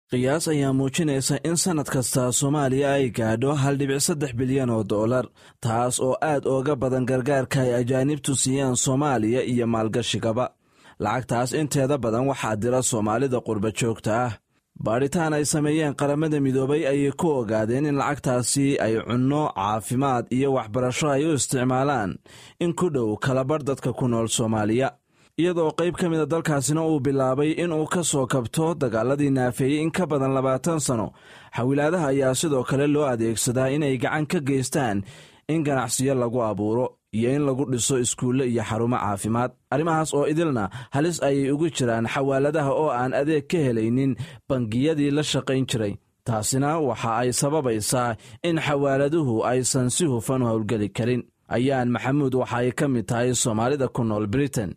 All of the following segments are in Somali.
qiyaas ayaa muujinaysa in sannad kasta soomaaliya ay gaadho hal dhibic saddex bilyan oo dollar taas oo aad ooga badan gargaarka ay ajaanibtu siiyaan soomaaliya iyo maalgashigaba lacagtaas inteeda badan waxaa dira soomaalida qurba joogta ah baadhitaan ay sameeyeen qaramada midoobay ayay ku ogaadeen in lacagtaasi ay cunno caafimaad iyo waxbarasho ay u isticmaalaan in ku dhow kalabarh dadka ku nool soomaaliya iyadoo qayb ka mida dalkaasina uu bilaabay inuu ka soo kabto dagaaladii naafeeyey in ka badan labaatan sano xawilaadaha ayaa sidoo kale loo adeegsadaa inay gacan ka geystaan in ganacsiyo lagu abuuro iyo in lagu dhiso iskuulle iyo xarumo caafimaad arrimahaas oo idilna halis ayay ugu jiraan xawaaladaha oo aan adeeg ka helaynin bangiyadii la shaqayn jiray taasina waxa ay sababaysaa in xawaaladuhu aysan si hufan u howlgeli karin ayaan maxamuud waxa ay ka mid tahay soomaalida ku nool britain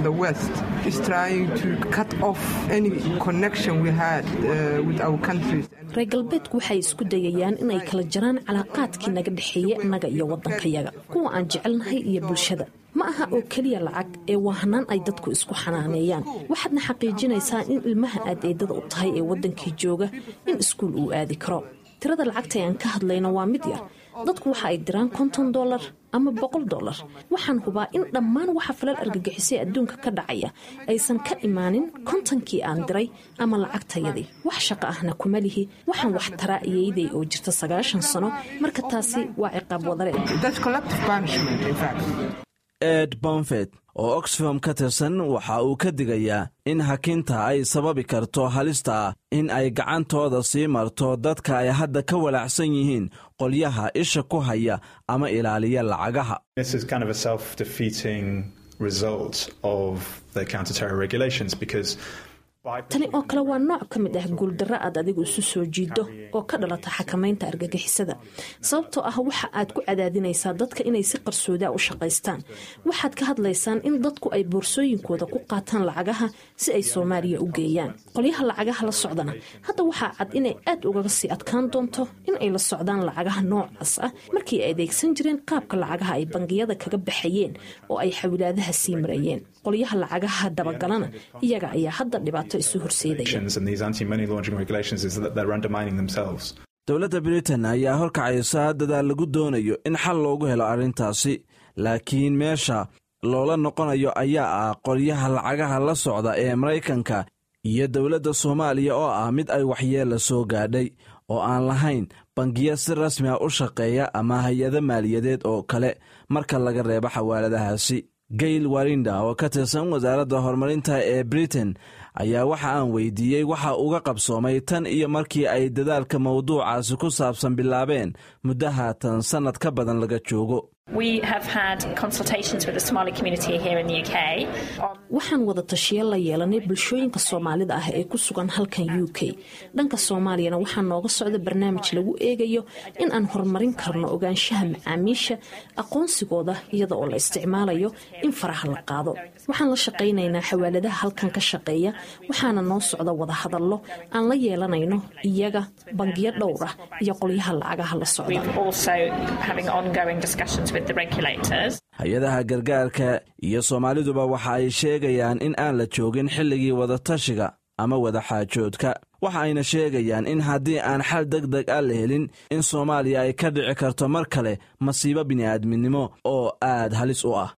reer galbeedku waxay isku dayayaan inay kala jaraan calaaqaadkii naga dhexeeya innaga iyo waddankayaga kuwa aan jecelnahay iyo bulshada ma aha oo keliya lacag ee waa hanaan ay dadku isku xanaaneeyaan waxaadna xaqiijinaysaa in ilmaha aad eedada u tahay ee waddankii jooga in iskuul uu aadi karo tirada lacagta aan ka hadlayno waa mid yar dadku waxa ay diraan konton dolar ama boqol dolar waxaan hubaa in dhammaan waxa falal argagixisay adduunka ka dhacaya aysan ka imaanin kontonkii aan diray ama lacagtayadii wax shaqo ahna kuma lihi waxaan wax taraa iyayday oo jirta sagaashan sano marka taasi waa ciqaab wadare ed bomfet oo oxfam ka tirsan waxa uu ka digayaa in hakinta ay sababi karto halista in ay gacantooda sii marto dadka ay hadda ka walaacsan yihiin qolyaha isha ku haya ama ilaaliya lacagaha tani oo kale waa nooc ka mid ah guuldarro aad adigu isu soo jiido oo ka dhalata xakamaynta argagixisada sababtoo ah waxa aad ku cadaadinaysaa dadka inay si qarsoodaa u shaqaystaan waxaad ka hadlaysaan in dadku ay boorsooyinkooda ku qaataan lacagaha si ay soomaaliya u geeyaan qolyaha lacagaha la socdana hadda waxaa cad inay aad ugaga sii adkaan doonto in ay la socdaan lacagaha noocaas ah markii ay adeegsan jireen qaabka lacagaha ay bangiyada kaga baxayeen oo ay xawilaadaha sii marayeen qolyaha lacagaha dabagalana iyaga ayaa hadda dhibaato dowladda britain ayaa horkacaysa dadaal lagu doonayo in xal loogu helo arrintaasi laakiin meesha loola noqonayo ayaa ah qolyaha lacagaha la socda ee maraykanka iyo dowladda soomaaliya oo ah mid ay waxyeella soo gaadhay oo aan lahayn bangiya si rasmi a u shaqeeya ama hay-ado maaliyadeed oo kale marka laga reebo xawaaladahaasi gail warinda oo ka tirsan wasaaradda horumarinta ee britain ayaa waxa aan weydiiyey waxa uga qabsoomay tan iyo markii ay dadaalka mawduucaasi ku saabsan bilaabeen muddo haatan sannad ka badan laga joogo waxaan wada tashiya la yeelanay bulshooyinka soomaalida ah ee ku sugan halkan u k dhanka soomaaliyana waxaa nooga socda barnaamij lagu eegayo in aan horumarin karno ogaanshaha macaamiisha aqoonsigooda iyada oo la isticmaalayo in faraha la qaado waxaan la shaqaynaynaa xawaaladaha halkan ka shaqeeya waxaana noo socda wadahadallo aan la yeelanayno iyaga bangiyo dhowr ah iyo qolyaha lacagaha la socda hay-adaha gargaarka iyo soomaaliduba waxa ay sheegayaan in aan la joogin xilligii wadatashiga ama wadaxaajoodka waxa ayna sheegayaan in haddii aan xal deg deg a la helin in soomaaliya ay ka dhici karto mar kale masiibo bini'aadminimo oo aad halis u ah